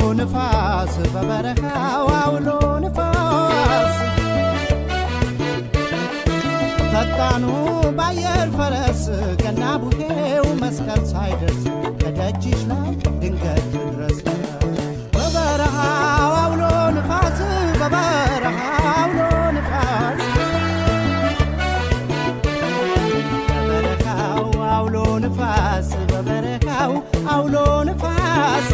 ንፋስ በበረሃው አውሎ ንፋስ ፈጣኑ ባየር ፈረስ ገና ቡሄው መስቀል ሳይደርስ ከደጅሽ ላይ ድንገት ድረስ በበረሃው አውሎ ንፋስ በበረሃው አውሎ ንፋስ በበረሃው አውሎ ንፋስ በበረሃው አውሎ ንፋስ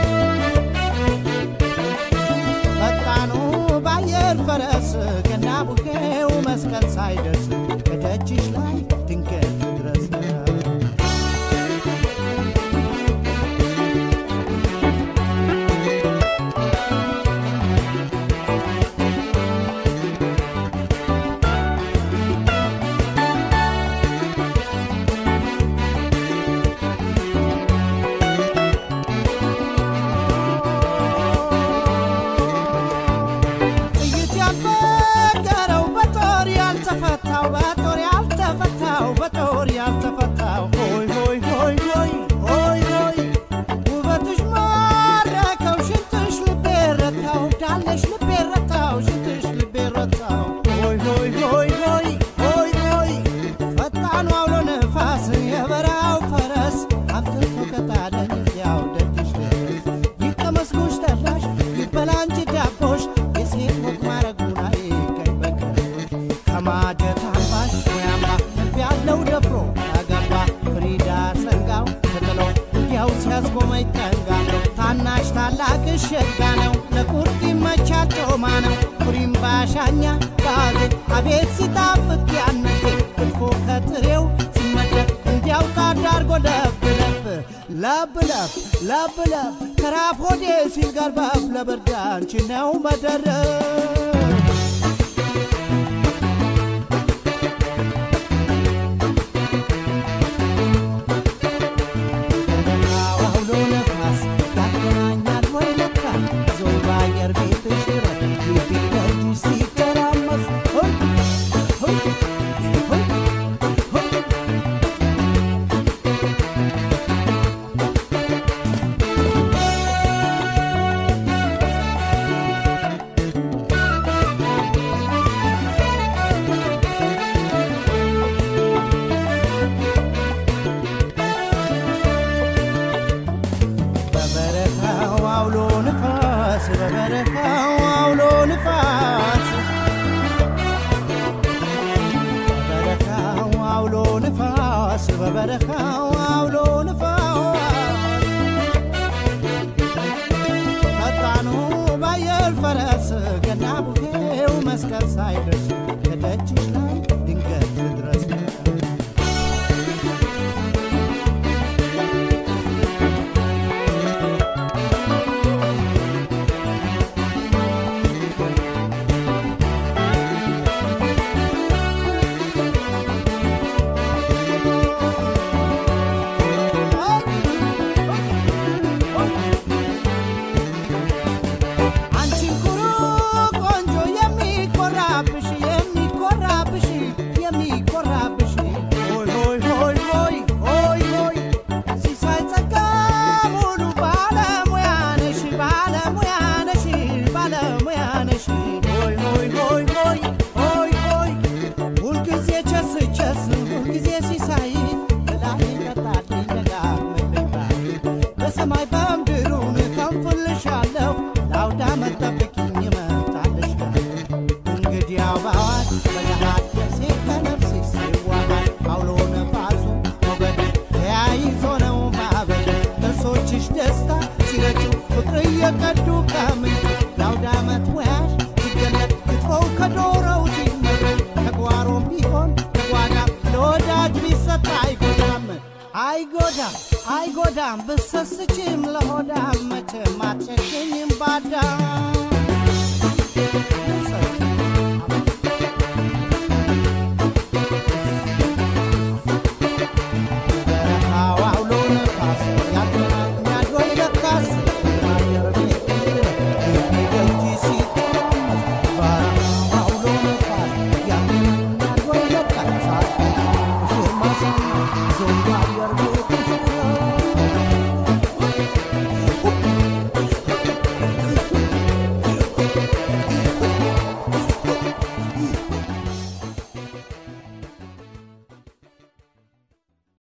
ፈጣኑ ባየር ፈረስ ገና ቡሄው መስቀል ሳይደርስ ከደጅሽ ላይ ድንገት ድረስ ጥይት ያልበገረው በጦር ያልተፈታው በጦር ያልተፈታው በጦር ያልተፈታው ሆይ ሆይ ሆይ ሆይ ሆይ ሆይ ውበትሽ ማረከው ሽንትሽ ልቤ ረታው ዳለሽ ልቤ ረታው ሽንትሽ ልቤ ረታው ሆይ ሆይ ሆይ ሆይ ሆይ ሆይ ፈጣኑ አውሎ ነፋስ የበራው ፈረስ አምጥቶ ከጣለኝ ያው ደጅሽ ድረስ ይቀመስ ጉሽ ጠላሽ ይበላ እንጂ ዳቦሽ የሴት ወግ ማረጉን አይቀኝ በቀሮሽ ከማጀት አምባሽ ሙያማ ልብ ያለው ደፍሮ ያገባ ፍሪዳ ሰንጋው ተጥሎ እንዲያው ሲያስቆመኝ ጠንጋ ታናሽ ታላቅሽ ሸጋ ነው ለቁርጥ ይመቻል ጮማ ነው ኩሪም ባሻኛ ባዜ አቤት ሲጣፍጥ ያነቴ ክትፎ ከጥሬው ሲመደብ እንዲያው ታዳርጎ ለብ ለብ ለብ ለብ ለብ ለብ ከራፍ ሆዴ ሲል ገርበብ ለብርድ አንቺ ነው መደረብ አውሎ ነፋስ ያገናኛል ወይ ለካ ዞይ በአየር ቤትሽ ረድ ግቢ ደጅሽ ሲተራመስ ሆይ ሆይ ሆይ ሆይ በበረካው አውሎ ንፋስ በበረካው አውሎ ንፋስ በበረካው አውሎ ንፋስ በበረካው አውሎ ንፋስ ፈጣኑ ባየር ፈረስ ገና ቡሄው መስቀል ሳይደርስ ከደጅሽ ላይ ድንገት ድረስ አንቺን ኩሩ ቆንጆ የሚኮራብሽ የሚኮራብሽ የሚኮራብሽ ሆይ ሆይ ሆይ ሆይ ሆይ ሆይ ሲሳይ ጸጋ ሙሉ ባለሙያ ነሽ ባለሙያ ነሽ ባለሙያ ነሽ ሆይ ሆይ ሆይ ሆይ ሆይ ሆይ ሁልጊዜ ቸስ ቸስ ሁልጊዜ ሲሳይ ብላይ ጠጣልኝ ደጋግመኝ ባይ በሰማይ በምድሩን ከንፍልሻለሁ ለአውዳ መጠብቅኝ እመጣልሻለሁ እንግዲያው በአዋጅ በገሃድ ነፍሴ ከነፍስሽ ሲዋሃድ አውሎ ነፋሱ ሞገድ ተያይዞ ነው ማዕበል ጥርሶችሽ ደስታ ሲረጩ ፍቅር እየቀዱ ከምንጩ ለአውደ ዓመት ወያሽ ሲገለጥ ክትፎው ከዶሮው ሲመረጥ ተጓሮም ቢሆን ተጓዳ ለወዳጅ ቢሰጥ አይጎዳም አይጎዳም አይጎዳም ብሰስችም ለሆዳም መቼም አትቸገኝም ባዳም